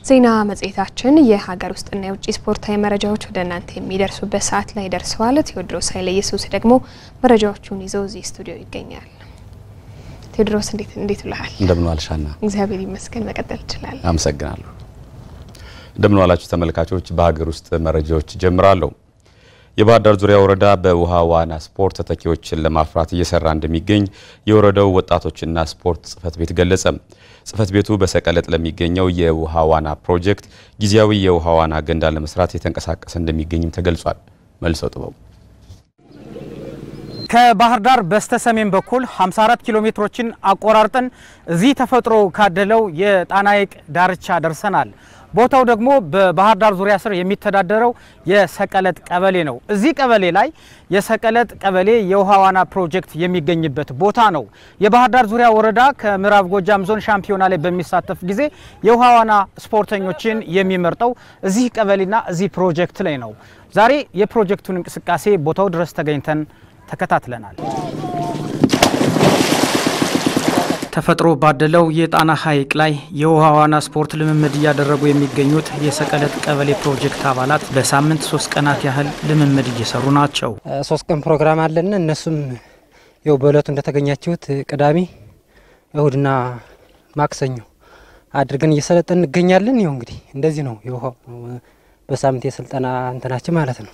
ዜና መጽሔታችን የሀገር ውስጥና የውጭ ስፖርታዊ መረጃዎች ወደ እናንተ የሚደርሱበት ሰዓት ላይ ደርሰዋል። ቴዎድሮስ ኃይለ ኢየሱስ ደግሞ መረጃዎቹን ይዘው እዚህ ስቱዲዮ ይገኛል። ቴዎድሮስ እንዴት እንዴት ብለሃል? እንደምን ዋልሻና? እግዚአብሔር ይመስገን። መቀጠል ይችላል። አመሰግናለሁ። እንደምን ዋላችሁ ተመልካቾች። በሀገር ውስጥ መረጃዎች ጀምራለሁ። የባህር ዳር ዙሪያ ወረዳ በውሃ ዋና ስፖርት ተተኪዎችን ለማፍራት እየሰራ እንደሚገኝ የወረዳው ወጣቶችና ስፖርት ጽሕፈት ቤት ገለጸ። ጽሕፈት ቤቱ በሰቀለጥ ለሚገኘው የውሃ ዋና ፕሮጀክት ጊዜያዊ የውሃ ዋና ገንዳ ለመስራት የተንቀሳቀሰ እንደሚገኝም ተገልጿል። መልሰው ጥበቡ ከባህር ዳር በስተ ሰሜን በኩል 54 ኪሎ ሜትሮችን አቆራርጠን እዚህ ተፈጥሮ ካደለው የጣና ሐይቅ ዳርቻ ደርሰናል። ቦታው ደግሞ በባህር ዳር ዙሪያ ስር የሚተዳደረው የሰቀለጥ ቀበሌ ነው። እዚህ ቀበሌ ላይ የሰቀለጥ ቀበሌ የውሃ ዋና ፕሮጀክት የሚገኝበት ቦታ ነው። የባህር ዳር ዙሪያ ወረዳ ከምዕራብ ጎጃም ዞን ሻምፒዮና ላይ በሚሳተፍ ጊዜ የውሃ ዋና ስፖርተኞችን የሚመርጠው እዚህ ቀበሌና እዚህ ፕሮጀክት ላይ ነው። ዛሬ የፕሮጀክቱን እንቅስቃሴ ቦታው ድረስ ተገኝተን ተከታትለናል። ተፈጥሮ ባደለው የጣና ሐይቅ ላይ የውሃ ዋና ስፖርት ልምምድ እያደረጉ የሚገኙት የሰቀለጥ ቀበሌ ፕሮጀክት አባላት በሳምንት ሶስት ቀናት ያህል ልምምድ እየሰሩ ናቸው። ሶስት ቀን ፕሮግራም አለን። እነሱም ያው በእለቱ እንደተገኛችሁት ቅዳሜ፣ እሁድና ማክሰኞ አድርገን እየሰለጠን እንገኛለን። ይኸው እንግዲህ እንደዚህ ነው የውሃው በሳምንት የስልጠና እንትናችን ማለት ነው።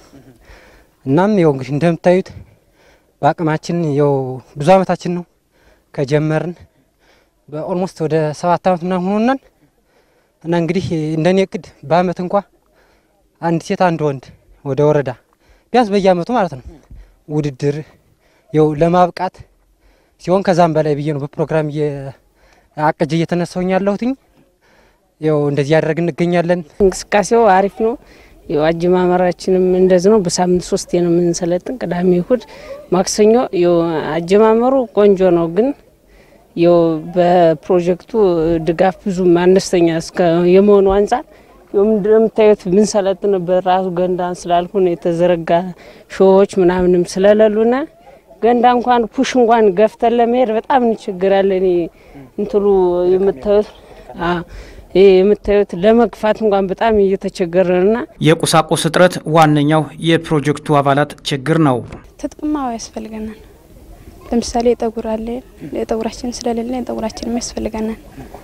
እናም ያው እንግዲህ እንደምታዩት በአቅማችን ያው ብዙ አመታችን ነው ከጀመርን በኦልሞስት ወደ ሰባት አመት ምናምን ሆኖናል። እና እንግዲህ እንደኔ እቅድ በአመት እንኳ አንድ ሴት አንድ ወንድ ወደ ወረዳ ቢያንስ በየአመቱ ማለት ነው ውድድር ያው ለማብቃት ሲሆን ከዛም በላይ ብዬ ነው በፕሮግራም አቅጅ እየተነሳውኝ ያለሁትኝ። ያው እንደዚህ ያደረግ እንገኛለን። እንቅስቃሴው አሪፍ ነው። ያው አጀማመራችንም እንደዚህ ነው። በሳምንት ሶስቴ ነው የምንሰለጥን፣ ቅዳሜ፣ እሁድ፣ ማክሰኞ። ያው አጀማመሩ ቆንጆ ነው ግን ያው በፕሮጀክቱ ድጋፍ ብዙም አነስተኛ እስከ የመሆኑ አንጻር እንደምታዩት ብንሰለጥንበት ራሱ ገንዳ ስላልሆነ የተዘረጋ ሾዎች ምናምንም ስለሌሉና ገንዳ እንኳን ፑሽ እንኳን ገፍተን ለመሄድ በጣም እንቸግራለን። እንትሉ የምታዩት ይህ የምታዩት ለመግፋት እንኳን በጣም እየተቸገረንና የቁሳቁስ እጥረት ዋነኛው የፕሮጀክቱ አባላት ችግር ነው። ትጥቅማ ያስፈልገናል። ለምሳሌ የጠጉር አለ የጠጉራችን ስለሌለ የጠጉራችን ያስፈልገናል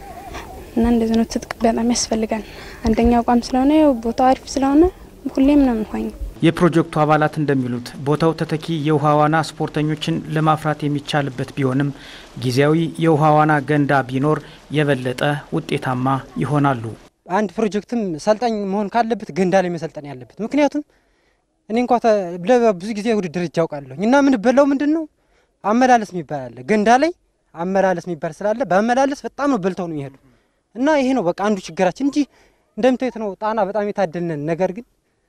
እና እንደዚህ ነው። ትጥቅ በጣም ያስፈልጋል። አንደኛ አቋም ስለሆነ ያው ቦታው አሪፍ ስለሆነ ሁሌም ነው የምንሆኝ። የፕሮጀክቱ አባላት እንደሚሉት ቦታው ተተኪ የውሃ ዋና ስፖርተኞችን ለማፍራት የሚቻልበት ቢሆንም ጊዜያዊ የውሃ ዋና ገንዳ ቢኖር የበለጠ ውጤታማ ይሆናሉ። አንድ ፕሮጀክትም ሰልጣኝ መሆን ካለበት ገንዳ ላይ መሰልጠን ያለበት። ምክንያቱም እኔ እንኳ ብዙ ጊዜ ውድድር እጅ አውቃለሁ እና ምን በላው ምንድን ነው አመላለስ የሚባል አለ። ገንዳ ላይ አመላለስ የሚባል ስላለ በአመላለስ በጣም ነው በልተው ነው የሚሄዱ እና ይሄ ነው በቃ አንዱ ችግራችን እንጂ እንደምታዩት ነው ጣና በጣም የታደልነን ነገር ግን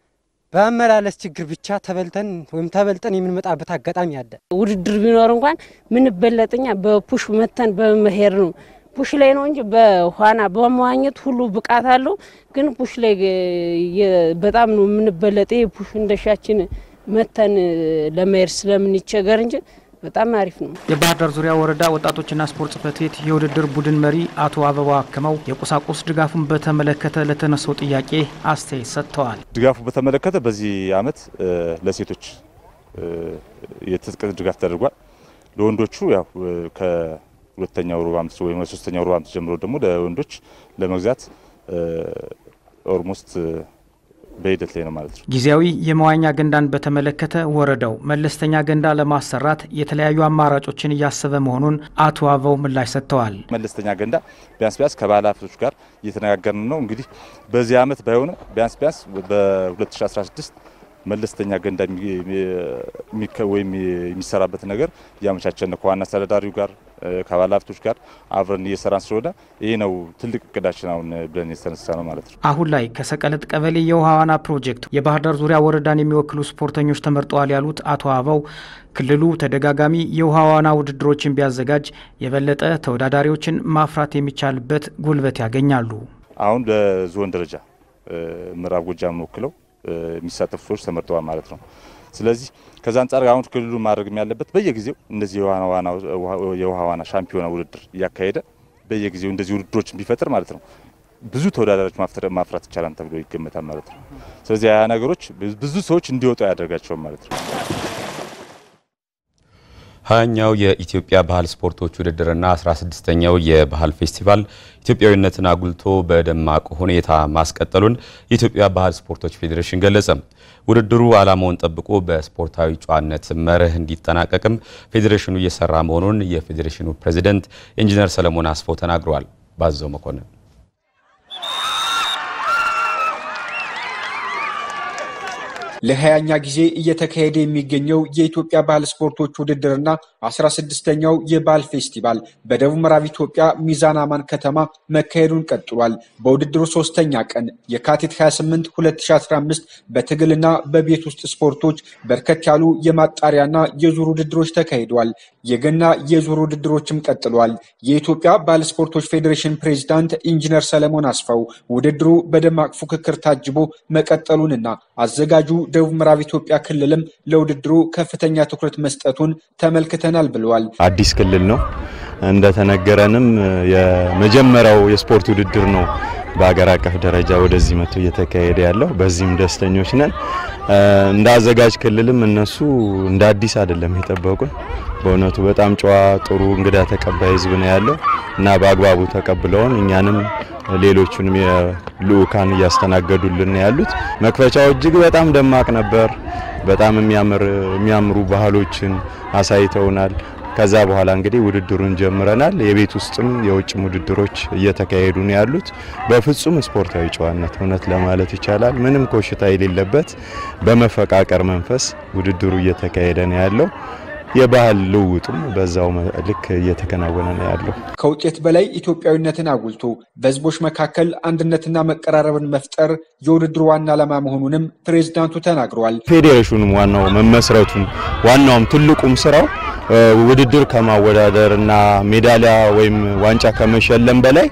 በአመላለስ ችግር ብቻ ተበልተን ወይም ተበልጠን የምንመጣበት አጋጣሚ አለ። ውድድር ቢኖር እንኳን ምን በለጠኛ በፑሽ መተን በመሄድ ነው። ፑሽ ላይ ነው እንጂ በኋና በመዋኘት ሁሉ ብቃት አለው። ግን ፑሽ ላይ በጣም ነው የምንበለጠ። ፑሽ እንደሻችን መተን ለመሄድ ስለምንቸገር እንጂ በጣም አሪፍ ነው። የባህር ዳር ዙሪያ ወረዳ ወጣቶችና ስፖርት ጽሕፈት ቤት የውድድር ቡድን መሪ አቶ አበባ አክመው የቁሳቁስ ድጋፉን በተመለከተ ለተነሳው ጥያቄ አስተያየት ሰጥተዋል። ድጋፉ በተመለከተ በዚህ አመት ለሴቶች የትጥቅ ድጋፍ ተደርጓል። ለወንዶቹ ያው ከሁለተኛው ሩብ ዓመት ወይም ሶስተኛው ሩብ ዓመት ጀምሮ ደግሞ ለወንዶች ለመግዛት ኦልሞስት በሂደት ላይ ነው ማለት ነው። ጊዜያዊ የመዋኛ ገንዳን በተመለከተ ወረዳው መለስተኛ ገንዳ ለማሰራት የተለያዩ አማራጮችን እያሰበ መሆኑን አቶ አበው ምላሽ ሰጥተዋል። መለስተኛ ገንዳ ቢያንስ ቢያንስ ከባለ ሀብቶች ጋር እየተነጋገርን ነው። እንግዲህ በዚህ አመት ባይሆንም ቢያንስ ቢያንስ በ2016 መለስተኛ ገንዳ ወይም የሚሰራበት ነገር እያመቻቸን ነው ከዋና አስተዳዳሪው ጋር ከባለ ሀብቶች ጋር አብረን እየሰራን ስለሆነ ይህ ነው ትልቅ እቅዳችን አሁን ብለን የተነሳ ነው ማለት ነው። አሁን ላይ ከሰቀለጥ ቀበሌ የውሃ ዋና ፕሮጀክት የባህር ዳር ዙሪያ ወረዳን የሚወክሉ ስፖርተኞች ተመርጠዋል ያሉት አቶ አበው ክልሉ ተደጋጋሚ የውሃ ዋና ውድድሮችን ቢያዘጋጅ የበለጠ ተወዳዳሪዎችን ማፍራት የሚቻልበት ጉልበት ያገኛሉ። አሁን በዞን ደረጃ ምዕራብ ጎጃም ወክለው የሚሳተፉ ሰዎች ተመርጠዋል ማለት ነው። ስለዚህ ከዛ አንጻር አሁን ክልሉ ማድረግ ያለበት በየጊዜው እንደዚህ የውሃ ዋና ሻምፒዮና ውድድር እያካሄደ በየጊዜው እንደዚህ ውድድሮችን ቢፈጥር ማለት ነው ብዙ ተወዳዳሪዎች ማፍራት ይቻላል ተብሎ ይገመታል ማለት ነው። ስለዚህ ያ ነገሮች ብዙ ሰዎች እንዲወጡ ያደርጋቸዋል ማለት ነው። ሀያኛው የኢትዮጵያ ባህል ስፖርቶች ውድድርና 16ኛው የባህል ፌስቲቫል ኢትዮጵያዊነትን አጉልቶ በደማቅ ሁኔታ ማስቀጠሉን የኢትዮጵያ ባህል ስፖርቶች ፌዴሬሽን ገለጸ። ውድድሩ ዓላማውን ጠብቆ በስፖርታዊ ጨዋነት መርህ እንዲጠናቀቅም ፌዴሬሽኑ እየሰራ መሆኑን የፌዴሬሽኑ ፕሬዚደንት ኢንጂነር ሰለሞን አስፋው ተናግረዋል። ባዘው መኮንን ለሀያኛ ጊዜ እየተካሄደ የሚገኘው የኢትዮጵያ ባህል ስፖርቶች ውድድርና አስራ ስድስተኛው የባህል ፌስቲቫል በደቡብ ምዕራብ ኢትዮጵያ ሚዛን አማን ከተማ መካሄዱን ቀጥሏል። በውድድሩ ሶስተኛ ቀን የካቲት 28 2015 በትግልና በቤት ውስጥ ስፖርቶች በርከት ያሉ የማጣሪያና የዙር ውድድሮች ተካሂደዋል። የገና የዙር ውድድሮችም ቀጥሏል። የኢትዮጵያ ባህል ስፖርቶች ፌዴሬሽን ፕሬዚዳንት ኢንጂነር ሰለሞን አስፋው ውድድሩ በደማቅ ፉክክር ታጅቦ መቀጠሉንና አዘጋጁ ደቡብ ምዕራብ ኢትዮጵያ ክልልም ለውድድሩ ከፍተኛ ትኩረት መስጠቱን ተመልክተናል ብለዋል። አዲስ ክልል ነው። እንደተነገረንም የመጀመሪያው የስፖርት ውድድር ነው በሀገር አቀፍ ደረጃ ወደዚህ መጥቶ እየተካሄደ ያለው። በዚህም ደስተኞች ነን። እንደ አዘጋጅ ክልልም እነሱ እንደ አዲስ አይደለም የጠበቁን። በእውነቱ በጣም ጨዋ፣ ጥሩ እንግዳ ተቀባይ ህዝብ ነው ያለው እና በአግባቡ ተቀብለውን እኛንም ሌሎቹንም የልኡካን እያስተናገዱልን ያሉት። መክፈቻው እጅግ በጣም ደማቅ ነበር። በጣም የሚያምሩ ባህሎችን አሳይተውናል። ከዛ በኋላ እንግዲህ ውድድሩን ጀምረናል። የቤት ውስጥም የውጭም ውድድሮች እየተካሄዱ ነው ያሉት በፍጹም ስፖርታዊ ጨዋነት እውነት ለማለት ይቻላል ምንም ኮሽታ የሌለበት በመፈቃቀር መንፈስ ውድድሩ እየተካሄደ ነው ያለው። የባህል ልውውጡም በዛው ልክ እየተከናወነ ነው ያለው። ከውጤት በላይ ኢትዮጵያዊነትን አጉልቶ በህዝቦች መካከል አንድነትና መቀራረብን መፍጠር የውድድሩ ዋና ዓላማ መሆኑንም ፕሬዝዳንቱ ተናግረዋል። ፌዴሬሽኑም ዋናው መመስረቱም ዋናውም ትልቁም ስራው ውድድር ከማወዳደር እና ሜዳሊያ ወይም ዋንጫ ከመሸለም በላይ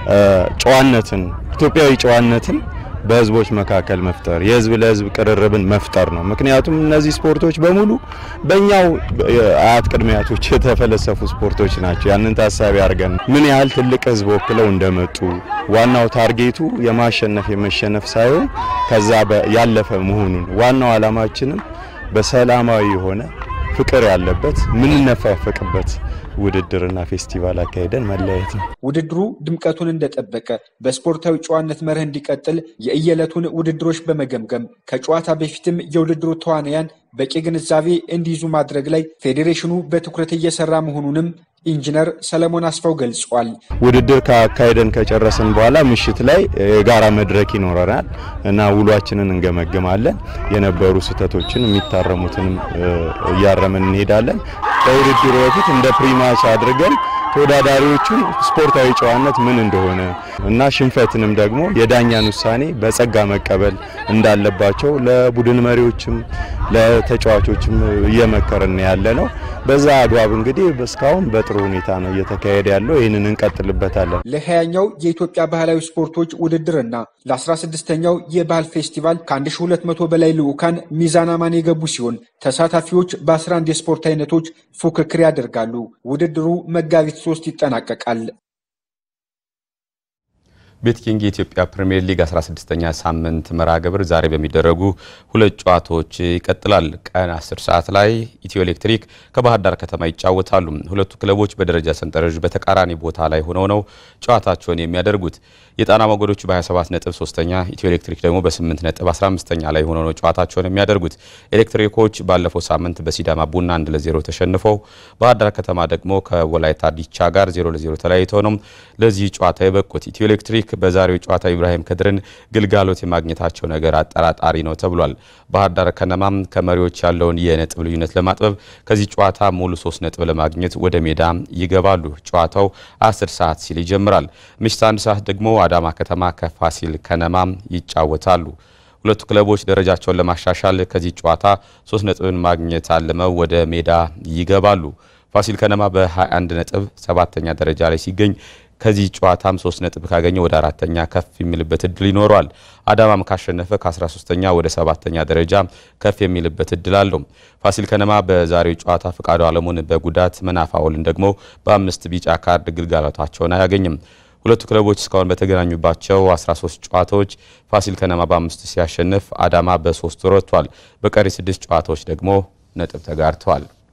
ጨዋነትን ኢትዮጵያዊ ጨዋነትን በህዝቦች መካከል መፍጠር የህዝብ ለህዝብ ቅርርብን መፍጠር ነው። ምክንያቱም እነዚህ ስፖርቶች በሙሉ በእኛው አያት ቅድመ አያቶች የተፈለሰፉ ስፖርቶች ናቸው። ያንን ታሳቢ አድርገን ምን ያህል ትልቅ ህዝብ ወክለው እንደመጡ ዋናው ታርጌቱ የማሸነፍ የመሸነፍ ሳይሆን ከዛ ያለፈ መሆኑን ዋናው ዓላማችንም በሰላማዊ የሆነ ፍቅር ያለበት ምንነፋፈቅበት ውድድርና ፌስቲቫል አካሄደን መለያየት ነው። ውድድሩ ድምቀቱን እንደጠበቀ በስፖርታዊ ጨዋነት መርህ እንዲቀጥል የእየዕለቱን ውድድሮች በመገምገም ከጨዋታ በፊትም የውድድሩ ተዋናያን በቂ ግንዛቤ እንዲይዙ ማድረግ ላይ ፌዴሬሽኑ በትኩረት እየሰራ መሆኑንም ኢንጂነር ሰለሞን አስፋው ገልጿል። ውድድር ካካሄደን ከጨረስን በኋላ ምሽት ላይ የጋራ መድረክ ይኖረናል እና ውሏችንን እንገመግማለን። የነበሩ ስህተቶችን የሚታረሙትንም እያረምን እንሄዳለን። ከውድድሩ በፊት እንደ ፕሪማች አድርገን ተወዳዳሪዎቹን ስፖርታዊ ጨዋነት ምን እንደሆነ እና ሽንፈትንም ደግሞ የዳኛን ውሳኔ በጸጋ መቀበል እንዳለባቸው ለቡድን መሪዎችም ለተጫዋቾችም እየመከርን ያለ ነው። በዛ አግባብ እንግዲህ እስካሁን በጥሩ ሁኔታ ነው እየተካሄደ ያለው። ይህንን እንቀጥልበታለን። ለሀያኛው የኢትዮጵያ ባህላዊ ስፖርቶች ውድድርና ለ16ኛው የባህል ፌስቲቫል ከ1200 በላይ ልዑካን ሚዛን አማን የገቡ ሲሆን ተሳታፊዎች በ11 የስፖርት አይነቶች ፉክክር ያደርጋሉ። ውድድሩ መጋቢት ሶስት ይጠናቀቃል። ቤትኪንግ የኢትዮጵያ ፕሪምየር ሊግ 16ኛ ሳምንት መርሃ ግብር ዛሬ በሚደረጉ ሁለት ጨዋታዎች ይቀጥላል። ቀን 10 ሰዓት ላይ ኢትዮ ኤሌክትሪክ ከባህር ዳር ከተማ ይጫወታሉ። ሁለቱ ክለቦች በደረጃ ሰንጠረዥ በተቃራኒ ቦታ ላይ ሆነው ነው ጨዋታቸውን የሚያደርጉት። የጣና ሞገዶቹ በ27 ነጥብ ሶስተኛ፣ ኢትዮ ኤሌክትሪክ ደግሞ በ8 ነጥብ 15ኛ ላይ ሆነው ነው ጨዋታቸውን የሚያደርጉት። ኤሌክትሪኮች ባለፈው ሳምንት በሲዳማ ቡና 1 ለ0 ተሸንፈው ባህር ዳር ከተማ ደግሞ ከወላይታ ዲቻ ጋር 0 ለ0 ተለያይተው ነው ለዚህ ጨዋታ የበቁት። ኢትዮ ኤሌክትሪክ በዛሬው ጨዋታ ኢብራሂም ከድርን ግልጋሎት የማግኘታቸው ነገር አጠራጣሪ ነው ተብሏል። ባህር ዳር ከነማም ከመሪዎች ያለውን የነጥብ ልዩነት ለማጥበብ ከዚህ ጨዋታ ሙሉ ሶስት ነጥብ ለማግኘት ወደ ሜዳ ይገባሉ። ጨዋታው 10 ሰዓት ሲል ይጀምራል። ምሽት አንድ ሰዓት ደግሞ አዳማ ከተማ ከፋሲል ከነማም ይጫወታሉ። ሁለቱ ክለቦች ደረጃቸውን ለማሻሻል ከዚህ ጨዋታ ሶስት ነጥብን ማግኘት አልመው ወደ ሜዳ ይገባሉ። ፋሲል ከነማ በ21 ነጥብ ሰባተኛ ደረጃ ላይ ሲገኝ ከዚህ ጨዋታም ሶስት ነጥብ ካገኘ ወደ አራተኛ ከፍ የሚልበት እድል ይኖረዋል። አዳማም ካሸነፈ ከ13ተኛ ወደ ሰባተኛ ደረጃ ከፍ የሚልበት እድል አለው። ፋሲል ከነማ በዛሬው ጨዋታ ፍቃዱ አለሙን በጉዳት መናፋውልን ደግሞ በአምስት ቢጫ ካርድ ግልጋሎታቸውን አያገኝም። ሁለቱ ክለቦች እስካሁን በተገናኙባቸው 13 ጨዋታዎች ፋሲል ከነማ በአምስት ሲያሸንፍ አዳማ በሶስት ረቷል። በቀሪ ስድስት ጨዋታዎች ደግሞ ነጥብ ተጋርተዋል።